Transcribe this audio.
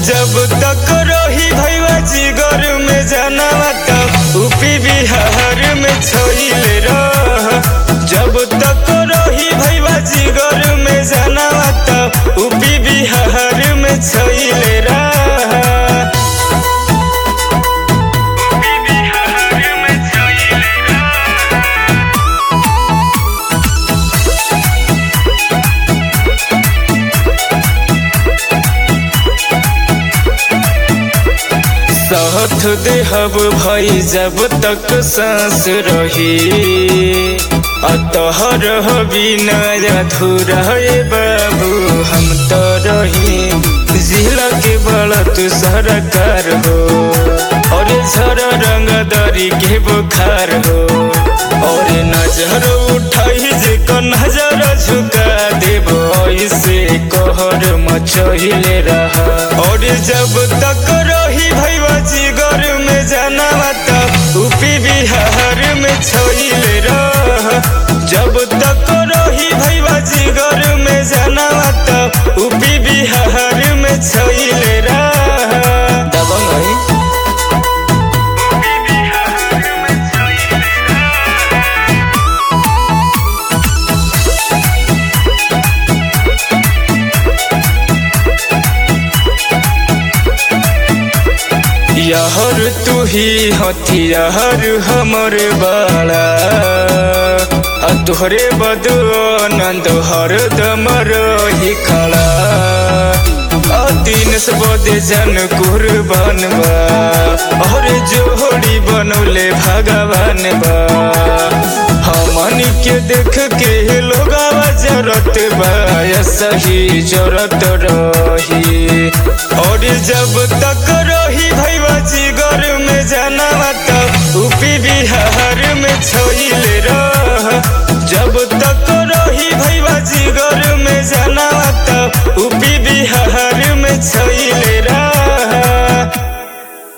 जब तक रही भैया जिगर में जानवा तब यूपी बिहार में छोइले रह जब तक रही भैया जिगर में जानवा तब यूपी बिहार में छोइले रह साथ देहब भाई जब तक सांस रही अतहर बिना अधूरा हे बाबू हम तो रही जिला के बड़ा तू सरकार हो और झर रंग दरी के बुखार हो और नजर उठाई जे को नजर झुका देबो ऐसे कहर मचहिले रहा और जब तक रही भैया जिगर में जानवा तब यूपी बिहार में छोइले रह जब तक रही भैया जिगर में जानवा तब यूपी बिहार में छोइले रह दबंग है यहर तू ही हथियार हमर बाला आ तोहरे बदो आनंद हर दम रही खड़ा आ दिन से बदे जन कुर्बान बा और जोड़ी बनौले भगवान बा हमनी के देख के लोग जरत बा सही जरत रही